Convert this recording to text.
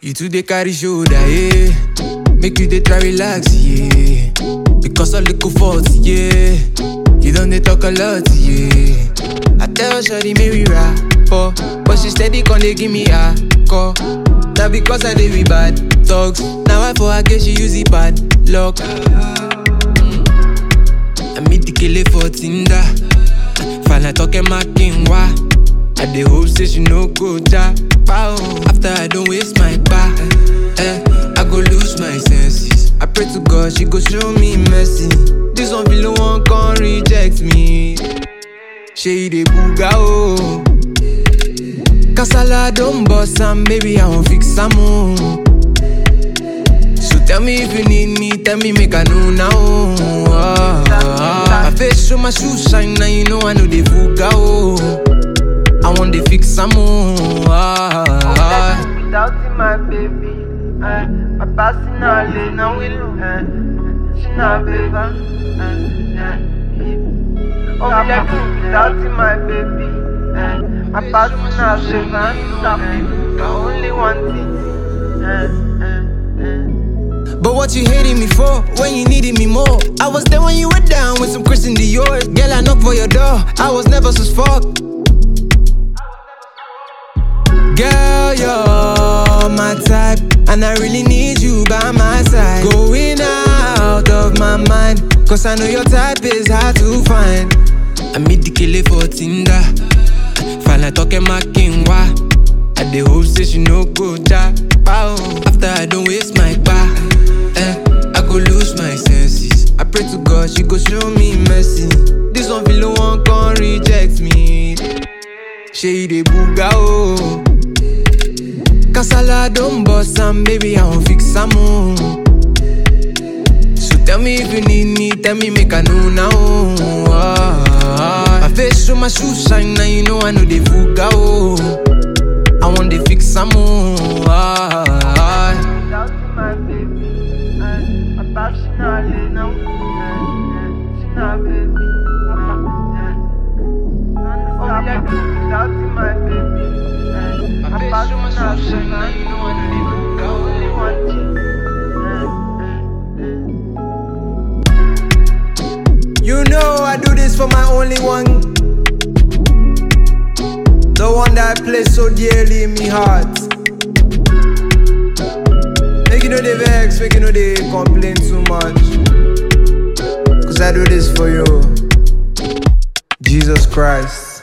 You too dey carry shoulder, yeah. Make you dey try relax, yeah. Because of little fault, yeah. You don't dey talk a lot, yeah. I tell Shawty make we rap, oh, but she steady con dey give me a call. Now because I dey with bad talks, now I for her get she use it bad luck. I meet the kele for Tinder. Fala talking my king wa. I dey hope say she no go ja. Pow. After I don't waste my bar, eh, I go lose my senses. I pray to God she go show me mercy. This one feel one can reject me. She dey booga oh. Kasala don't bust am, baby I won't fix am oh. So tell me if you need me, tell me make I know now. Oh, my face show my shoes shine, now you know I know they fuga oh. I want to fix some more. Without you, my baby, eh, my passing all day, now we lose, eh, she not baby, eh, eh, Oh, me like you without you, my baby, eh, my passing all day, man, stop it, I only want it, eh, eh, eh. But what you hating me for when you needed me more? I was there when you were down with some Christian Dior. Girl, I knocked for your door. I was never so fuck. Girl, you're my type, and I really need you by my side. Going out of my mind, cause I know your type is hard to find. I meet the killer for Tinder. Fala talking my king wa. I dey hope say she no go ja. Pow. After I don't waste my bar, eh, I go lose my senses. I pray to God she go show me mercy. This one feel one can reject me. She dey booga oh. Kasala don't bust am, baby I won't fix am oh. So tell me if you need me, tell me make I know now. Oh, my face show my shoes shine, now you know I know they fuga oh. I want to fix some more. Without you, my baby, eh, my passing all day, now, eh, eh, she not baby, eh, eh. Oh, me like you without you, my baby, eh, my passing all day, now, you know I only want you, eh, eh, eh. You know I do this for my only one. The one that I place so dearly in me heart. Make you know they vex, make you know they complain too much. Cause I do this for you. Jesus Christ.